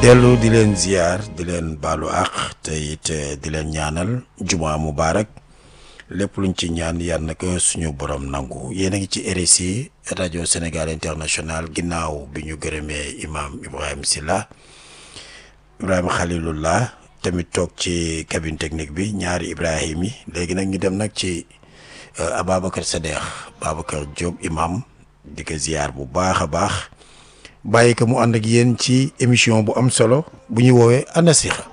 dellu di leen ziar di leen baalu àq te it di leen ñaanal juma mubarak lépp luñ ci ñaan yal na ko suñu borom nangu yéen a ngi ci RSI rajo Sénégal international ginnaaw bi ñu gërëmee imaam Ibrahima Silla Ibrahima Khalilullah tamit toog ci cabine technique bi ñaari Ibrahim yi léegi nag ñu dem nag ci Ababacar Sadekh Babacar Diop imam di ko ziar bu baax a baax bàyyi ko mu ànd ak yéen ci émission bu am solo bu ñu woowee An-Nasiha